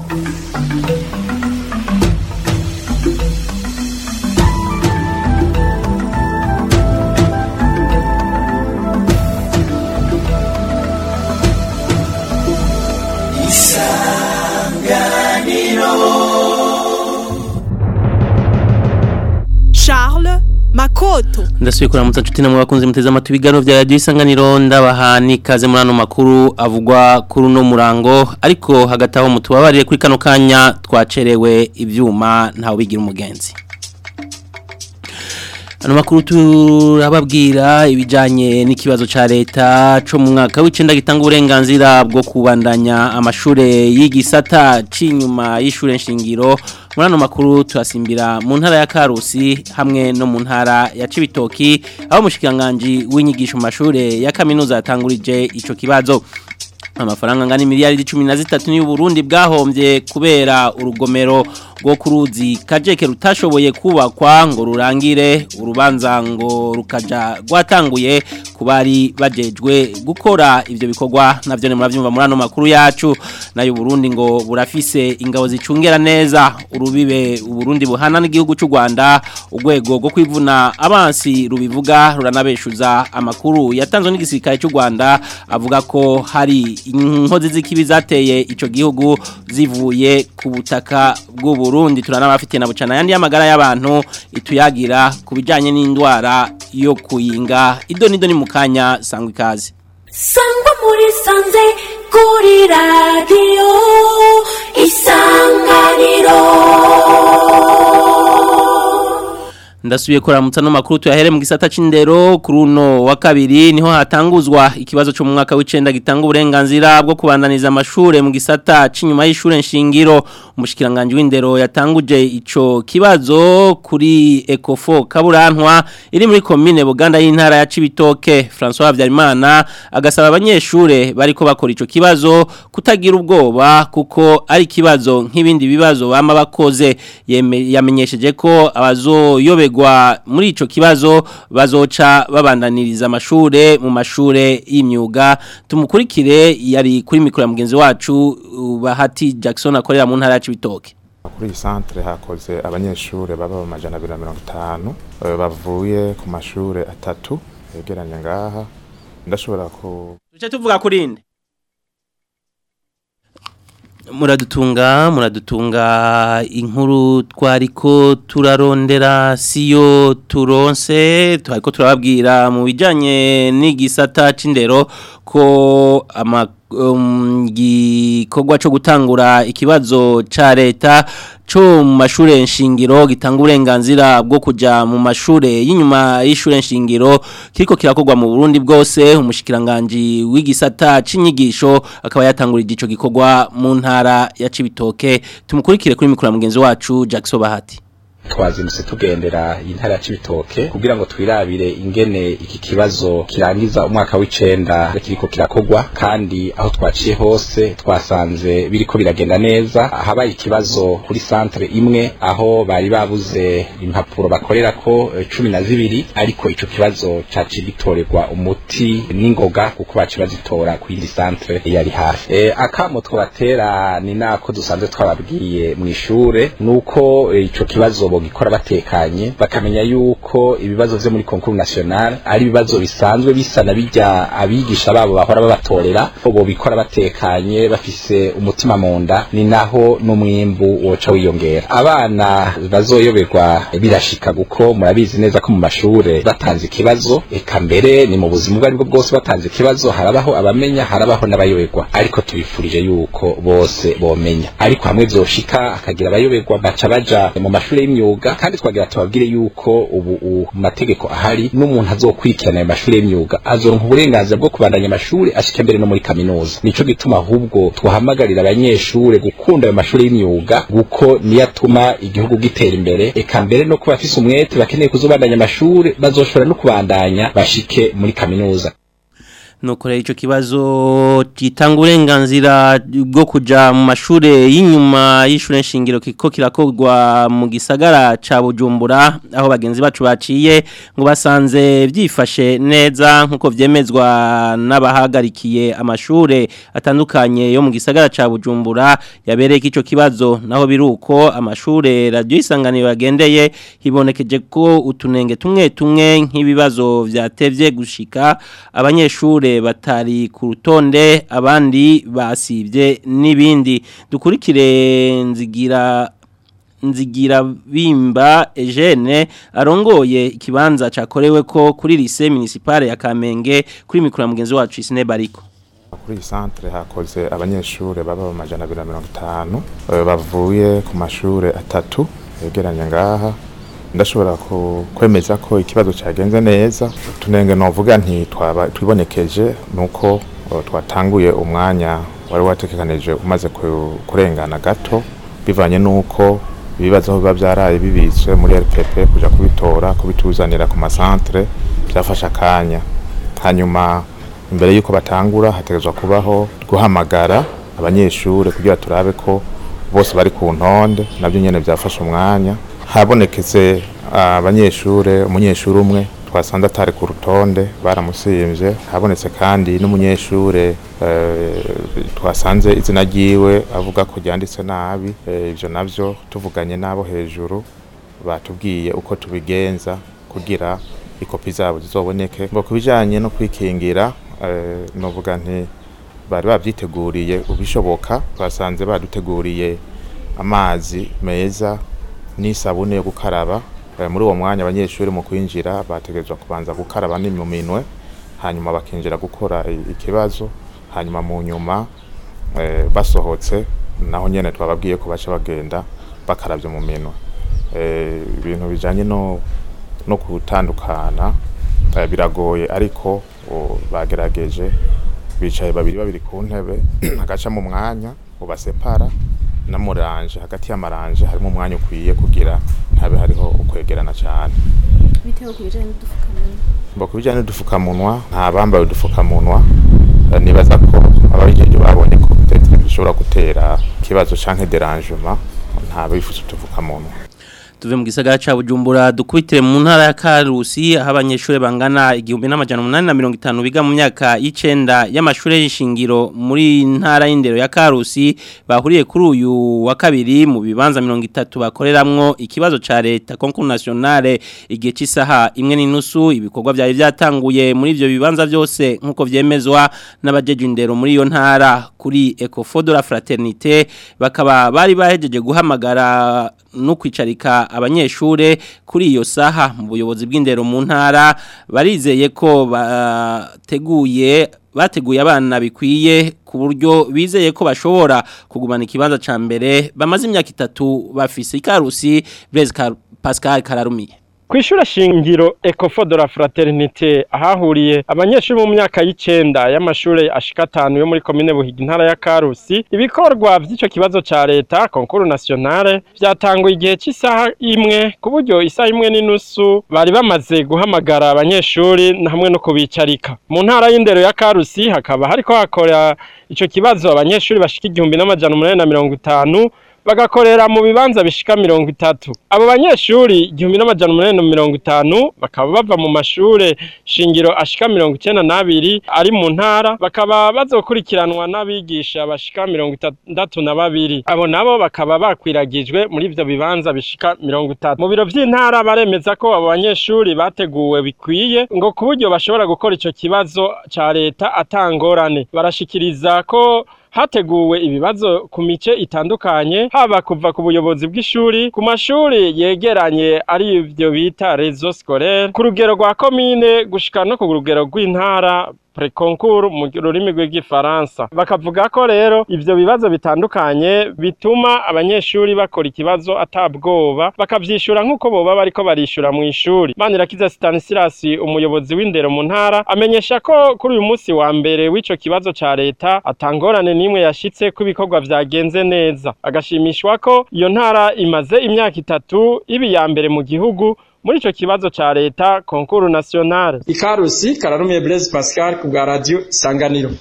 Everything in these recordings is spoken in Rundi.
Charles Makoto ndasubiye kuramutsa nshuti namwe bakunze muteze amatwi ibiganiro vya radio isanganiro ndabahani kaze muri ano makuru avugwa kuri uno murango ariko hagati aho mutubabarire kuri kano kanya twacerewe ivyuma ntawe bigira umugenzi Ano makuru turababwira ibijanye n'ikibazo ca leta co mu mwaka w'icenda gitanga uburenganzira bwo kubandanya amashure y'igisata c'inyuma y'ishure nshingiro muri ano makuru turasimbira mu ntara ya Karusi hamwe no mu ntara ya Cibitoki aho mushikiranganje w'inyigisho mu mashure ya kaminuza yatangurije ico kibazo amafaranga ngani miliyari 13 ni Burundi bwahombye kubera urugomero rwo kuruzi kajeke rutashoboye kubakwa ngo rurangire urubanza ngo rukaja rwatanguye kubari bajejwe gukora ivyo bikorwa navyo ne muravyumva muri ano makuru yacu nayo Burundi ngo burafise ingabo zicungera neza urubibe Burundi buhana n'igihugu cy'u Rwanda urwego rwo kwivuna abansi rubivuga ruranabeshuza amakuru yatanzwe n'igisirikare cy'u Rwanda avuga ko hari inkozi z'ikibi zateye ico gihugu zivuye ku butaka bw'u Burundi turanabafite na bucana yandi y'amagara y'abantu ituyagira kubijanye n'indwara yo kuyinga ido nido ni mukanya sangwa ikaze sangwa muri sanze kuri radiyo isanganiro ndasubiye kuramutsa no makuru tuyahere mu gisata c'indero kuri uno wa kabiri niho hatanguzwa ikibazo cyo mu mwaka w'icenda gitanga uburenganzira bwo kubandaniza amashure mu gisata c'inyuma y'ishure nshingiro umushikiranganje w'indero yatanguje ico kibazo kuri Ecofo Kaburantwa iri muri commune Buganda y'intara ya Cibitoke François Habyarimana agasaba abanyeshure bariko bakora ico kibazo kutagira ubwoba kuko ari kibazo nk'ibindi bibazo bama bakoze Yeme- yamenyesheje ko abazoyobe gwa muri ico kibazo bazoca babandaniriza amashure mu mashure y'imyuga tumukurikire yari kuri mikro ya mugenzi wacu uh, Bahati Jackson akorera mu ntara ya Cibitoke kuri iyi santere hakoze abanyeshuri baba mu majana abiri na mirongo itanu eh, bavuye ku mashuri atatu yegeranye ngaha ndashobora ku Tuce tuvuga kurinde Muradutunga muradutunga inkuru twariko turarondera siyo turonse twariko turababwira mu bijanye n'igisata c'indero ko ama um, gikorwa co gutangura ikibazo ca leta co mu mashure nshingiro gitanga uburenganzira bwo kuja mu mashure y'inyuma y'ishure nshingiro kiriko kirakorwa mu Burundi bwose umushikiranganje w'igisata c'inyigisho akaba yatangurije ico gikorwa mu ntara ya Cibitoke tumukurikire kuri mikoro ya mugenzi wacu Jackson Bahati twazindutse tugendera intara ya Cibitoke kugira ngo twirabire ingene iki kibazo kirangiza umwaka w'icenda kiriko kirakogwa kandi aho twaciye hose twasanze biriko biragenda neza habaye ikibazo kuri centre imwe aho bari babuze impapuro bakorerako eh, cumi na zibiri ariko ico kibazo caciye gitorerwa umuti n'ingoga kuko baciye bazitora ku yindi centre yari hafi e, akamo twabatera ni nako dusanzwe twababwiye mw'ishure nuko eh, ico kibazo bogikora batekanye bakamenya yuko ibibazo vyo muri concours national ari ibibazo bisanzwe bisa na bijya abigisha babo bahora babatorera bo bobikora batekanye bafise umutima munda ni naho n'umwimbu woca wiyongera abana bazoyoberwa birashika guko murabizi neza ko mu mashure batanze ikibazo eka mbere ni mu buzima ubwo aribwo bwose batanze ikibazo harabaho abamenya harabaho n'abayoberwa ariko tubifurije yuko bose bomenya ariko hamwe vyoshika akagira abayoberwa baca baja mu mashure y'imyuga kandi twagira tubabwire yuko ubu u- mu mategeko ahari n'umuntu azokurikirana ayo mashure y'imyuga azoronka uburenganzira bwo kubandanya amashuri ashika mbere no muri kaminuza nico gituma ahubwo twahamagarira abanyeshure gukunda ayo mashure y'imyuga kuko niyo atuma igihugu gitera imbere eka mbere no kuba bafise umwete bakeneye kuzobandanya amashuri bazoshobora no kubandanya bashike muri kaminuza nuko rero ico kibazo gitanga uburenganzira bwo kuja mu mashure y'inyuma y'ishure nshingiro kiko kirakorwa mu gisagara ca Bujumbura aho bagenzi bacu baciye ngo basanze byifashe neza nkuko vyemezwa n'abahagarikiye amashure atandukanye yo mu gisagara ca Bujumbura yabereye ico kibazo naho biruko amashure radio isanganiro yagendeye hibonekeje ko utunenge tumwe tumwe nk'ibibazo vyatevye gushika abanyeshure batari ku rutonde abandi basivye n'ibindi dukurikire nzigira nzigira bimba Eugene arongoye ikibanza cakorewe ko kuri lycée municipale ya Kamenge kuri mikro ya mugenzi wacu Isine Bariko kuri iyi santere hakoze abanyeshure baba mu majana abiri na mirongo itanu eh, bavuye ku mashure atatu yegeranye ngaha ndashobora ku- kwemeza ko ikibazo cyagenze neza tunenge novuga nti twaba twibonekeje nuko eh, twatanguye umwanya wari wategekanije umaze ku- kurengana gato bivanye nuko ibibazo aho biba byaraye bibitswe muri RPP kuja kubitora kubituzanira ku masantere byafashe akanya hanyuma imbere y'uko batangura hategerezwa kubaho guhamagara abanyeshure kugira turabe ko bose bari ku ntonde nabyo nyene byafashe umwanya habonekeze abanyeshure umunyeshure umwe twasanze atari ku rutonde baramusimvye habonetse kandi n'umunyeshure eh, twasanze izina ryiwe avuga ko ryanditse nabi eh, ivyo navyo tuvuganye n'abo hejuru batubwiye uko tubigenza kugira ikopi zabo zizoboneke ngo kubijanye no kwikingira eh, novuga nti bari babyiteguriye ubishoboka twasanze baduteguriye amazi meza n'isabune yo gukaraba Eh, muri uwo mwanya abanyeshuri mu kwinjira bategerezwa kubanza gukaraba ni mu minwe hanyuma bakinjira gukora i- ikibazo hanyuma mu nyuma eh, basohotse naho nyene twababwiye ko baca bagenda bakaravye mu minwe Eh, ibintu bijanye no no gutandukana eh, biragoye ariko o, bagerageje bicaye babiri babiri ku ntebe agaca mu mwanya ubasepara na muranje hagati y'amaranje harimo umwanya ukwiye kugira ntabe hariho ukwegerana cyane bitewe ku bijyanye n'udupfukamunwa mbo ku bijyanye n'udupfukamunwa nta bambaye udupfukamunwa eh, nibaza ko ababijeje babonye ko peut-être bishobora gutera ikibazo canke derangement nta bifuza udupfukamunwa tuve mu gisagara ca Bujumbura dukubitire mu ntara ya Karusi aho abanyeshure bangana igihumbi n'amajana umunani na mirongo itanu biga mu myaka y'icenda y'amashure y'ishingiro muri ntara y'indero ya Karusi bahuriye kuri uyu wa kabiri mu bibanza mirongo itatu bakoreramwo ikibazo ca leta concours nationale igihe c'isaha imwe n'inusu ibikorwa vyari vyatanguye muri ivyo bibanza vyose nkuko vyemezwa n'abajeje indero muri iyo ntara kuri Ecofo de la Fraternité bakaba bari bahejeje guhamagara no kwicarika abanyeshure kuri iyo saha mu buyobozi bw'indero mu ntara barizeye ko bateguye bateguye abana bikwiye ku buryo bizeye ko bashobora kugumana ikibanza ca mbere bamaze imyaka itatu bafise ikarusi Blaise Kar- Pascal Kararumiye Kw'ishure shingiro Ecofo de la Fraternité ahahuriye abanyeshuri mu myaka y'icenda y'amashure ashika atanu yo muri komine Buhiga intara ya Karusi ibikorwa vy'ico kibazo ca leta concours nationale vyatanguye igihe c'isaha imwe ku buryo isaha imwe n'inusu bari bamaze guhamagara abanyeshuri na hamwe no kubicarika mu ntara y'indero ya Karusi hakaba hariko hakora ico kibazo abanyeshuri bashika igihumbi n'amajana umunani na mirongo itanu bagakorera mu bibanza bishika mirongo itatu abo banyeshuri igihumbi n'amajana umunani na mirongo itanu bakaba bava mu mashure shingiro ashika mirongo icenda n'abiri ari mu ntara bakaba bazokurikiranwa n'abigisha bashika mirongo itandatu na babiri abo nabo bakaba bakwiragijwe muri ivyo bibanza bishika mirongo itatu mu biro vy'intara baremeza ko abo banyeshuri bateguwe bikwiye ngo ku buryo bashobora gukora ico kibazo ca leta atangorane barashikiriza ko hateguwe ibibazo ku mice itandukanye haba kuva ku buyobozi bw'ishuri ku mashuri yegeranye ari ivyo bita rezo scolaire ku rugero rwa komine gushika no ku rugero rw'intara preconcours mu rurimi rw'igifaransa bakavuga ko rero ivyo bibazo bitandukanye bituma abanyeshuri bakora ikibazo atabwoba bakavyishura nk'uko boba bariko barishura mu ishuri manirakiza stanislas umuyobozi w'indero mu ntara amenyesha ko kuri uyu munsi wa mbere w'ico kibazo ca leta atangorane n'imwe yashitse ko ibikorwa vyagenze neza agashimishwa ko iyo ntara imaze imyaka itatu iba iya mbere mu gihugu muri ico kibazo ca leta concours national ikarusi kararumiye Blaise Pascal ku bwa radio Isanganiro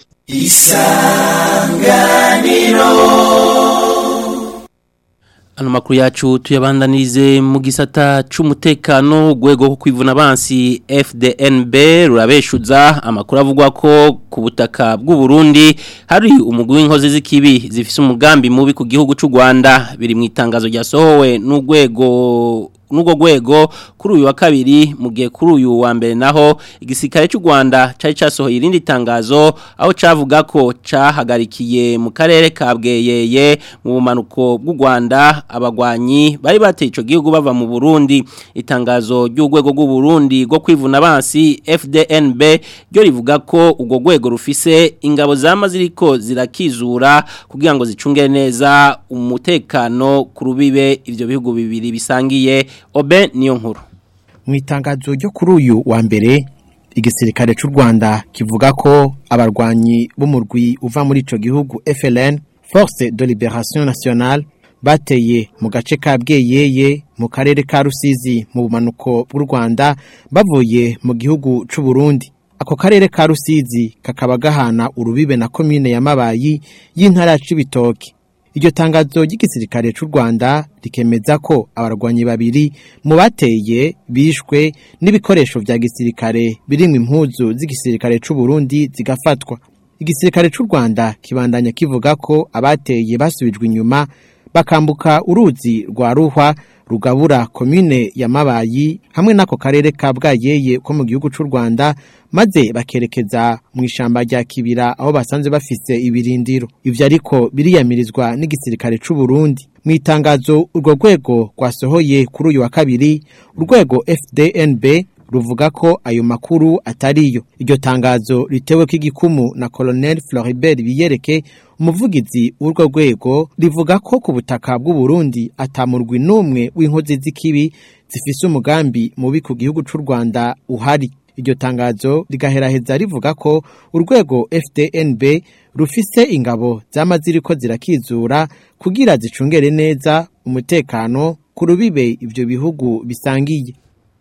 Ano makuru yacu tuyabandanirize mu gisata c'umutekano gwego ko kwivuna abansi FDNB rurabeshuza amakuru avugwa ko ku butaka bw'u Burundi hari umugwi w'inkozi z'ikibi zifise umugambi mubi ku gihugu c'u Rwanda biri mu itangazo ryasohowe n'ugwego n'ubwo gwego kuri uyu wa kabiri mu gihe kuri uyu wa mbere naho igisirikare cy'u Rwanda cyari cyasohoye irindi tangazo aho cavuga ko cahagarikiye mu karere ka Bweyeye mu bumanuko bw'u Rwanda abagwanyi bari bateye ico gihugu bava mu Burundi itangazo ry'ugwego rw'u Burundi rwo kwivuna abansi FDNB ryo rivuga ko ubwo gwego rufise ingabo zama ziriko zirakizura kugira ngo zicungere neza umutekano ku rubibe ivyo bihugu bibiri bisangiye obe niyo nkuru mu itangazo ryo kuri uyu wa mbere igisirikare cy'u Rwanda kivuga ko abarwanyi b'umurwi uva muri ico gihugu FLN Force de Liberation Nationale bateye mu gace ka Bweyeye mu karere ka Rusizi mu bumanuko bw'u Rwanda bavuye mu gihugu c'u Burundi ako karere ka Rusizi kakaba gahana urubibe na commune ya Mabayi y'intara ya Cibitoke iryo tangazo ry'igisirikare cy'u Rwanda rikemeza ko abarwanyi babiri mu bateye bishwe n'ibikoresho vya gisirikare birimwe impuzu z'igisirikare cy'u Burundi zigafatwa igisirikare cy'u Rwanda kibandanya kivuga ko abateye basubijwe inyuma bakambuka uruzi rwa ruhwa rugabura komine ya Mabayi hamwe n'ako karere ka Bwayeye ko mu gihugu cy'u Rwanda maze bakerekeza mu ishamba rya Kibira aho basanze bafise ibirindiro ivyo ariko biriyamirizwa n'igisirikare cy'u Burundi mu itangazo urwo rwego rwasohoye kuri uyu wa kabiri urwego FDNB ruvuga ko ayo makuru atariyo iryo tangazo ritewe ko igikumu na Colonel Floribert Biyereke umuvugizi w'urwo rwego rivuga ko ku butaka bw'u Burundi atamurwi numwe w'inkozi z'ikibi zifise umugambi mubi ku gihugu c'u Rwanda uhari iryo tangazo rigaheraheza rivuga ko urwego FDNB rufise ingabo z'amaziriko zirakizura kugira zicungere neza umutekano ku rubibe ivyo bihugu bisangiye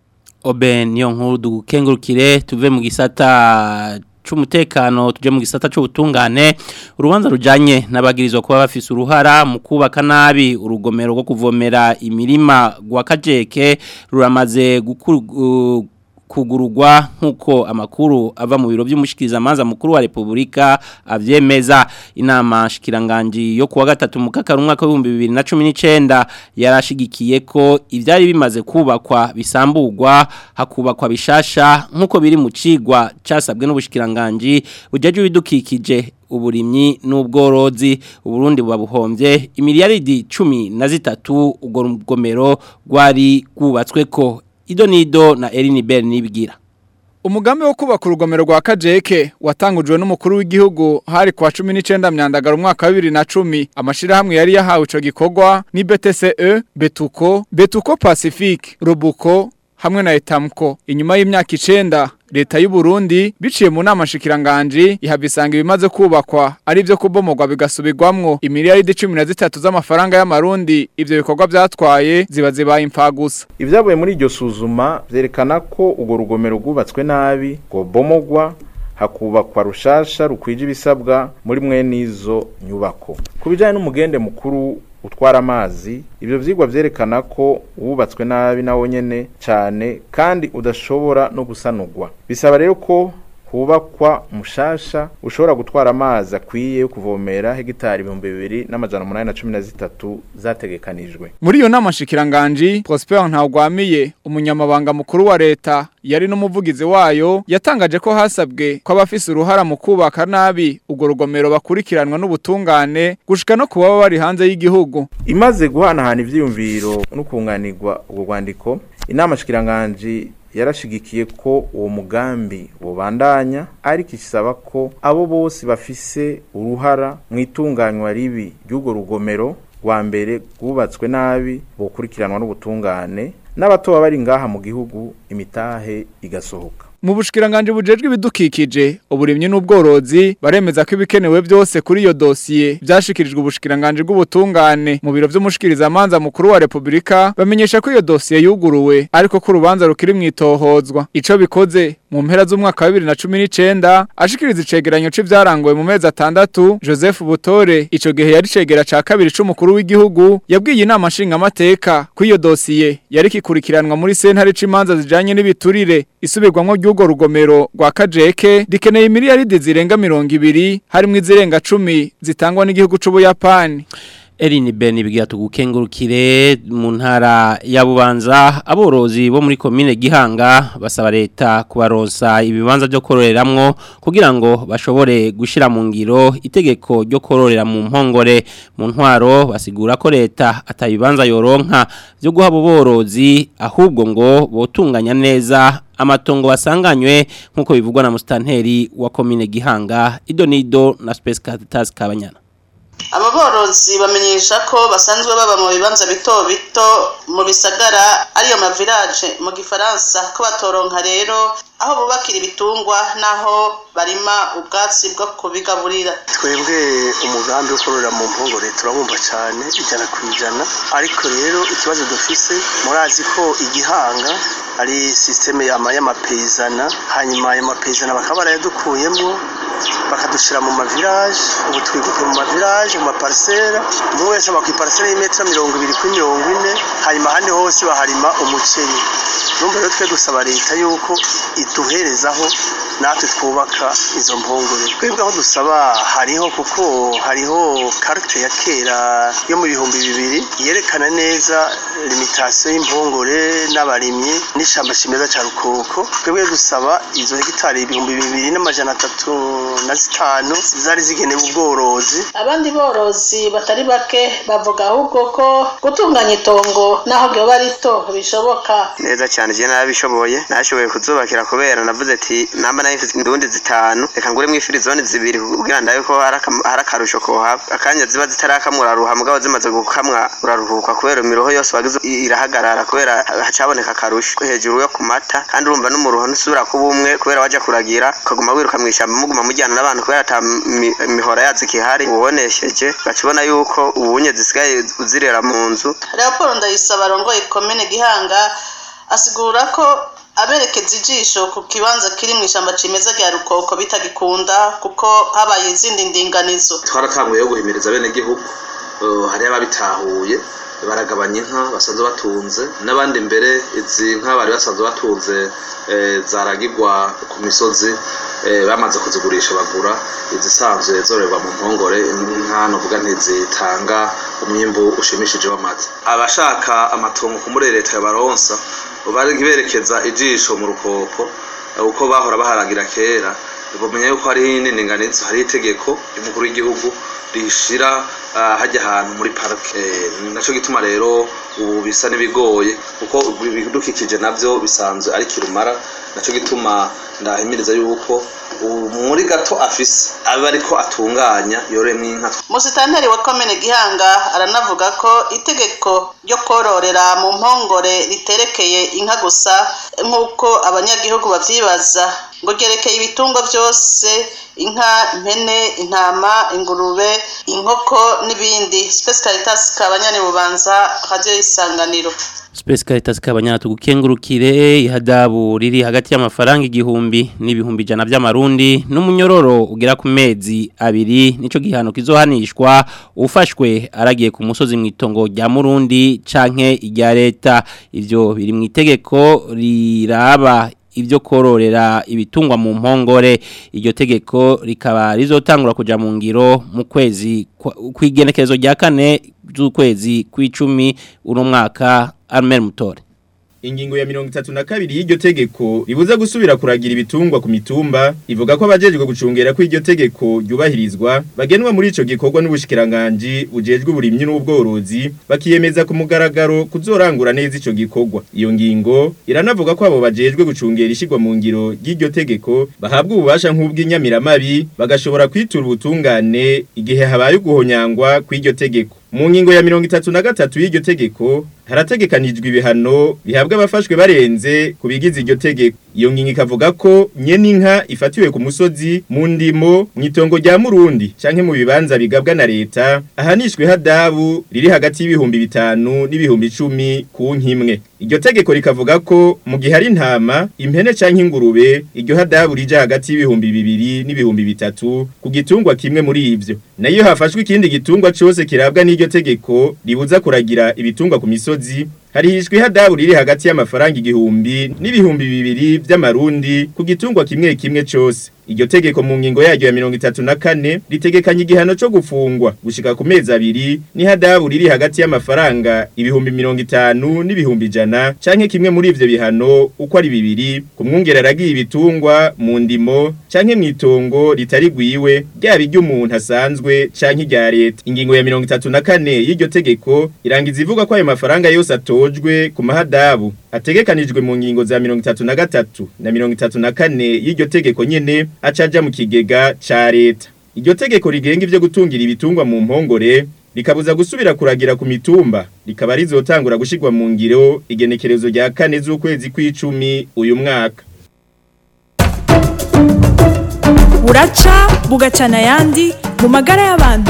obe niyo nkuru dukengurukire tuve mu gisata c'umutekano tuje mu gisata c'ubutungane urubanza rujanye n'abagirizwa kuba bafise uruhara mu kubaka nabi urugomero rwo kuvomera imirima gwa kajeke ruramaze gukuru kugurugwa nkuko amakuru ava mu biro by'umushikiriza manza mukuru wa Republika avyemeza inama shikiranganji yo kuwa gatatu mu kakaro umwaka wa 2019 yarashigikiye ko ivyari bimaze kubakwa bisamburwa hakubakwa bishasha nkuko biri mu cigwa casabwe n'ubushikiranganje bujeje bidukikije uburimyi n'ubworozi uburundi bubabuhombye imiliyaridi cumi na zitatu ubwo rugomero rwari rwubatswe ko ido nido na Eline Bell nibigira Umugambi wo kubaka urugomero rwa Kajeke watangujwe n'umukuru w'igihugu hari kwa 19 myandagara umwaka wa 2010 amashirahamwe yari yahawe ico gikorwa ni BTCE Betuko Betuko Pacific Robuko hamwe na Etamco inyuma y'imyaka 9 leta y'u Burundi biciye mu nama shikiranganje ihabisanga ibimaze kubakwa ari byo kubomogwa bigasubirwamwo imiliyaridi 13 z'amafaranga y'amarundi ivyo bikorwa byatwaye ziba zibaye impfagusa Ivyavuye muri iryo suzuma vyerekana ko ugo rugomero rwubatswe nabi ngo bomogwa hakubakwa rushasha rukwije ibisabwa muri mwe n'izo nyubako ku bijyanye n'umugende mukuru utwara amazi ibyo vyigwa vyerekana ko wubatswe nabi nawo nyene cyane kandi udashobora no gusanurwa bisaba rero ko hubakwa mushasha ushobora gutwara amazi akwiye yo kuvomera hegitari ibihumbi bibiri n'amajana umunani na cumi na zitatu zategekanijwe muri iyo nama shikiranganje Prosper Ntawgwamiye umunyamabanga mukuru wa leta yari n'umuvugizi wayo yatangaje ko hasabwe ko abafise uruhara mu kubaka nabi ubwo rugomero bakurikiranwa n'ubutungane gushika no kuba bari hanze y'igihugu imaze guhanahana ivyiyumviro no kunganirwa ubwo rwandiko inama shikiranganje yarashigikiye ko uwo mugambi wobandanya ariko isaba ko abo bose bafise uruhara mu itunganywa ribi ry'urwo rugomero rwa mbere rwubatswe nabi bokurikiranwa n'ubutungane n'abatoba bari ngaha mu gihugu imitahe igasohoka mu bushikiranganje bujejwe ibidukikije uburimyi n'ubworozi baremeza ko ibikenewe byose kuri iyo dosiye byashikirijwe ubushikiranganje bw'ubutungane mu biro vy'umushikiriza manza mukuru wa Republika bamenyesha ko iyo dosiye yuguruwe ariko ko urubanza rukiri mwitohozwa ico bikoze mu mpera z'umwaka wa 2019 ashikiriza icegeranyo c'ivyarangoye mu mezi atandatu Joseph Butore ico gihe yari cegera ca kabiri c'umukuru w'igihugu yabwiye inama nshingamateka ko iyo dosiye yari kikurikiranwa muri sentare c'imanza zijanye n'ibiturire isubirwamwo ry'urwo rugomero rwa Kajeke rikeneye imiliyaridi zirenga mirongo ibiri harimwo izirenga cumi zitangwa n'igihugu c'Ubuyapani Erini Beni bigira tugukengurukire mu ntara ya Bubanza aborozi bo muri commune Gihanga basaba leta kubaronsa ibibanza byo kororeramwo kugira ngo bashobore gushira mu ngiro itegeko ryo kororera mu mpongore mu ntwaro basigura ko leta atabibanza yoronka byo guha borozi ahubwo ngo botunganya neza amatongo basanganywe nkuko bivugwa na mustanteri wa commune Gihanga Idonido na Space Caritas Kabanyana aba borozi bamenyesha ko basanzwe baba mu bibanza bito bito mu bisagara ariyo mavirage mu gifaransa ko batoronka rero aho bubakira ibitungwa n'aho barima ubwatsi bwo kubigaburira twebwe umugambi wo korora mu mpongore turabumva cyane ijana ku ijana ariko rero ikibazo dufise murazi ko igihanga ari sisiteme y'amapeyizana hanyuma ayo mapeyizana bakaba barayadukuyemo bakadushyira mu mavirage ubu twiguke mu mavirage mu maparisera umwe wese aba ku iparisera y'imetero mirongo ibiri kuri mirongo ine hanyuma ahandi hose baharima umuceri numva rero twe dusaba leta yuko iduherezaho natwe twubaka izo mpongore twebwe aho dusaba hariho kuko hariho karite ya kera yo mu bihumbi bibiri yerekana neza limitasiyo y'impongore n'abarimyi n'ishyamba kimeza cya rukoko twebwe dusaba izo hegitari ibihumbi bibiri n'amajana atatu na zitanu zari zigenewe ubworozi abandi borozi batari bake bavuga ahubwo ko gutunganya itongo n'aho ryoba rito bishoboka neza cyane je narabishoboye nashoboye kuzubakira kubera navuze ati namba nayo mfite indundi zitanu reka nguremo ifirizone zibiri kugira ndabe ko hari akarusho kohaba akanya ziba zitarakamwa uraruha mugabo zimaze gukamwa uraruhuka kubera imiroho yose wagize irahagarara kubera hacaboneka akarusho hejuru yo ku mata kandi urumva n'umuruho ntusubira kuba umwe kubera waja kuragira ukaguma wiruka mu ishyamba muguma mujyana n'abantu kubera ata mihora yazo ikihari ubonesheje gacibona yuko ubunye zisigaye uzirera mu nzu Leopold Ndayisaba arongoye komine Gihanga asigura ko aberekeza ijisho ku kibanza kiri mu ishyamba cimeza rya rukoko bitagikunda kuko habaye izindi ndinganizo twaratanguye yo guhimiriza bene gihugu hari ababitahuye baragabanya inka basanzwe batunze n'abandi mbere izi nka bari basanzwe batunze zaragirwa ku misozi bamaze kuzigurisha bagura izisanzwe zororerwa mu mpongore inka novuga ntizitanga umwimbu ushimishije w'amata abashaka amatongo ku muri leta ya baronsa bari berekeza ijisho mu rukoko uko bahora baharagira kera bamenya yuko hariho indinganizo hariho itegeko ry'umukuru w'igihugu rishira hajya ahantu muri parike nacyo gituma rero ubu bisa n'ibigoye kuko ibidukikije nabyo bisanzwe ari kirumara nacyo gituma ndahimiriza yuko muri gato afise aba ariko atunganya yoremwe inka musitanteri wa komine gihanga aranavuga ko itegeko ryo kororera mu mpongore riterekeye inka gusa nk'uko abanyagihugu babyibaza ngo ryerekeye ibitungwa byose inka impene intama ingurube inkoko n'ibindi Space Caritas kabanyani bubanza radio isanganiro Space Caritas kabanyana tugukengurukire ihadabu riri hagati y'amafaranga igihumbi n'ibihumbi jana by'amarundi n'umunyororo ugera ku mezi abiri nico gihano kizohanishwa ufashwe aragiye ku musozi mwitongo rya Murundi canke irya leta ivyo biri mu itegeko riraba ibyo kororera ibitungwa mu mpongore iryo tegeko rikaba rizotangura kuja mu ngiro mu kwezi kwigenekerezo rya kane z'ukwezi kw'icumi uno mwaka Armel Mutore Ingingo ya mirongo itatu na kabiri y'iryo tegeko ribuza gusubira kuragira ibitungwa ku mitumba ivuga ko abajejwe gucungera ko iryo tegeko ryubahirizwa bagenwa muri ico gikorwa n'ubushikiranganje bujejwe uburimyi n'ubworozi bakiyemeza ku mugaragaro kuzorangura neza ico gikorwa iyo ngingo iranavuga ko abo bajejwe gucungera ishigwa mu ngiro ry'iryo tegeko bahabwa ububasha nk'ubw'inyamiramabi bagashobora kwitura ubutungane igihe habaye uguhonyangwa kw'iryo tegeko mu ngingo ya mirongo itatu na gatatu y'iryo tegeko harategekanijwe ibihano bihabwa abafashwe barenze ku bigize iryo tegeko iyo ngingo ikavuga ko nyene inka ifatiwe ku musozi mu ndimo mu itongo rya murundi canke mu bibanza bigabwa na leta ahanishwe hadabu riri hagati y'ibihumbi bitanu n'ibihumbi icumi ku nkimwe iryo tegeko rikavuga ko mu gihe hari intama impene canke ingurube iryo hadabu rija hagati y'ibihumbi bibiri n'ibihumbi bitatu ku gitungwa kimwe muri ivyo nayo hafashwe ikindi gitungwa cose kirabwa n'iryo tegeko ribuza kuragira ibitungwa ku misozi harihishwe hadabu riri hagati y'amafaranga igihumbi n'ibihumbi bibiri vy'amarundi ku gitungwa kimwe kimwe cose iryo tegeko mu ngingo yaryo ya mirongo itatu na kane ritegekanya igihano co gufungwa gushika ku mezi abiri n'ihadabu riri hagati y'amafaranga ibihumbi mirongo itanu n'ibihumbi ijana canke kimwe muri ivyo bihano uko ari bibiri ku mwungere aragiye ibitungwa mu ndimo canke mw'itongo ritari gwiwe ryaba iry'umuntu asanzwe canke irya leta ingingo ya mirongo itatu na kane y'iryo tegeko irangiza ivuga ko ayo mafaranga yose atojwe ku mahadabu ategekanijwe mu ngingo za mirongo itatu na gatatu na mirongo itatu na kane y'iryo tegeko nyene acaja mu kigega ca leta iryo tegeko rigenga ivyo gutungira ibitungwa mu mpongore rikabuza gusubira kuragira ku mitumba rikaba rizotangura gushirwa mu ngiro igenekerezo rya kane z'ukwezi kw'icumi uyu mwaka buraca bugacana ayandi mu magara y'abantu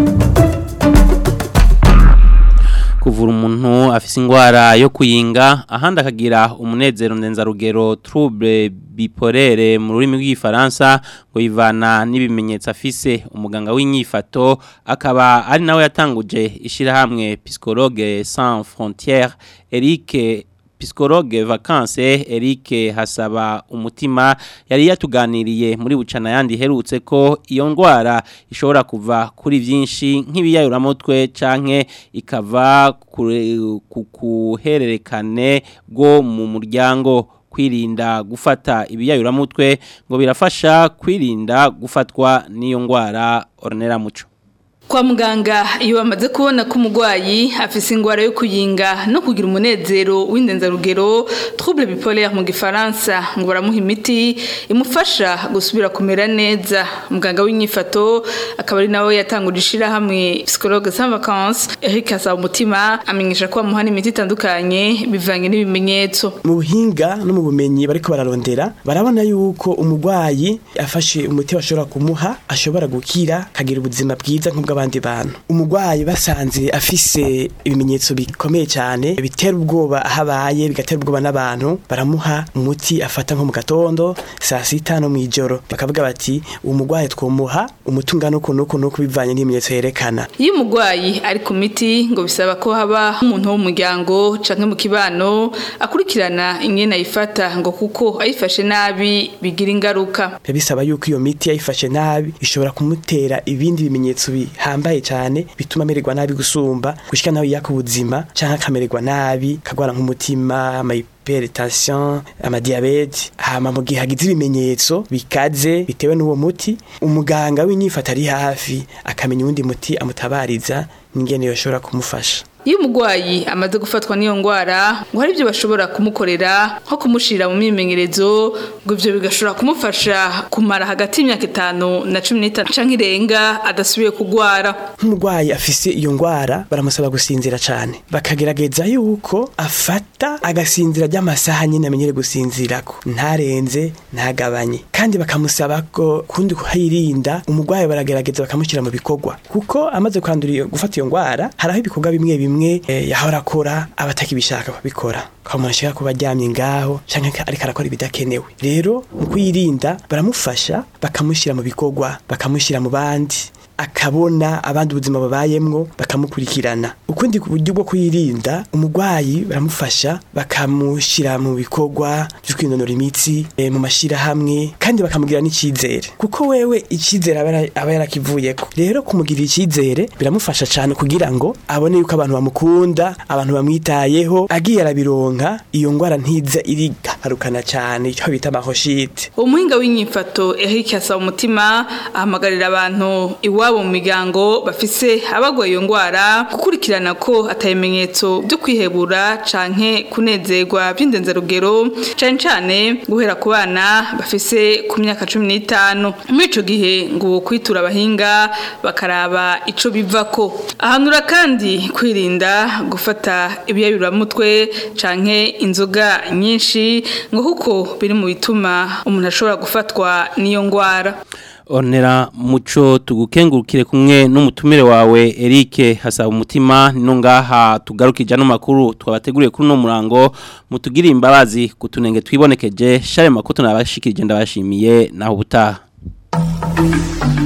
kuvura umuntu afise ingwara yo kuyinga ahandi akagira umunezero ndenzarugero trouble bipolere mu rurimi rw'igifaransa ngo yivana n'ibimenyetso afise umuganga w'inyifato akaba ari nawe yatanguje ishirahamwe psychologue sans frontières Eric Psikologe vacances Eric Hasaba umutima yari yatuganiriye muri bucana yandi herutse ko iyo ndwara ishobora kuva kuri byinshi nk'ibiyayuramutwe canke ikava ku kuhererekane bwo mu muryango kwirinda gufata ibiyayuramutwe ngo birafasha kwirinda gufatwa n'iyo ndwara Ornera Muco Kwa muganga iyo bamaze kubona ko umurwayi afise ingwara yo kuyinga no kugira umunezero w'indenzarugero trouble bipolaire mu gifaransa ngo baramuha imiti imufasha gusubira kumera neza muganga w'inyifato akaba ari nawe yatanguje ishirahamwe psychologue sans vacances Eric Asaba umutima amenyesha ko bamuha n'imiti itandukanye bivanye n'ibimenyetso mu buhinga no mu bumenyi bariko bararondera barabona yuko umurwayi afashe umuti bashobora kumuha ashobora gukira kagira ubuzima bwiza nk'ubwo abandi bantu umurwayi basanze afise ibimenyetso bikomeye cyane bitera ubwoba aho abaye bigatera ubwoba n'abantu baramuha umuti afata nko mu gatondo saa sita no mu ijoro bakavuga bati uwo murwayi twomuha umuti ungana uku n'uku n'uku bivanye n'ibimenyetso yerekana iyo umurwayi ari ku miti ngo bisaba ko haba umuntu wo mu muryango canke mu kibano akurikirana ingene ayifata ngo kuko ayifashe nabi bigira ingaruka bisaba yuko iyo miti yayifashe nabi ishobora kumutera ibindi bimenyetso bihambaye cyane bituma amererwa nabi gusumba gushika nawe yaka ubuzima canke akamererwa nabi kagwara nk'umutima hypertension amadiabete hama mu gihe hagize ibimenyetso bikaze bitewe n'uwo muti umuganga w'inyifata ari hafi akamenya uwundi muti amutabariza n'ingene yoshobora kumufasha iyo umurwayi amaze gufatwa n'iyo ndwara ngo hari ibyo bashobora kumukorera nko kumushira mu myimenyerezo ngo ibyo bigashobora kumufasha kumara hagati y'imyaka itanu na cumi n'itanu canke irenga adasubiye kugwara nk'umurwayi afise iyo ndwara baramusaba gusinzira cyane bakagerageza yuko afata agasinzira ry'amasaha nyine amenyere gusinzirako ntarenze ntagabanye kandi bakamusaba ko kundi kuhirinda umurwayi baragerageza bakamushyira mu bikorwa kuko amaze kwandura gufata iyo ndwara haraho ibikorwa bimwe bimwe yahora akora abatakibishaka kubikora umuntu ashaka kuba aryamye ngaho cyangwa ariko arakora ibidakenewe rero mu kuyirinda baramufasha bakamushyira mu bikorwa bakamushyira mu bandi akabona abandi ubuzima babayemwo bakamukurikirana ukundi buryo bwo kuyirinda umurwayi baramufasha bakamushyira mu bikorwa byo kwinonora imitsi e, mu mashyirahamwe kandi bakamugira n'icyizere kuko wewe icyizere aba yarakivuyeko rero kumugirira icyizere biramufasha cyane kugira ngo abone yuko abantu bamukunda abantu bamwitayeho agiye arabironka iyo ndwara ntiza irigarukana cyane icyo bita amahoshite umuhinga w'inyifato Eric asaba umutima ahamagarira abantu iwa ababo mu miryango bafise abagwaye iyo ngwara gukurikirana ko atabimenyetso byo kwihebura canke kunezerwa by'indenzarugero cane cane guhera ku bana bafise ku myaka cumi n'itanu muri ico gihe ngo kwitura abahinga bakaraba ico bivako ahanura kandi kwirinda gufata ibiyabiramutwe canke inzoga nyinshi ngo kuko biri mu bituma umuntu ashobora gufatwa n'iyo ngwara Onera muco tugukengurukire kumwe n'umutumire wawe Eric hasaba umutima no ngaha tugarukije no makuru twabateguriye kuri no murango mutugire imbabazi kutunenge twibonekeje share makuto nabashikirije ndabashimiye naho butaha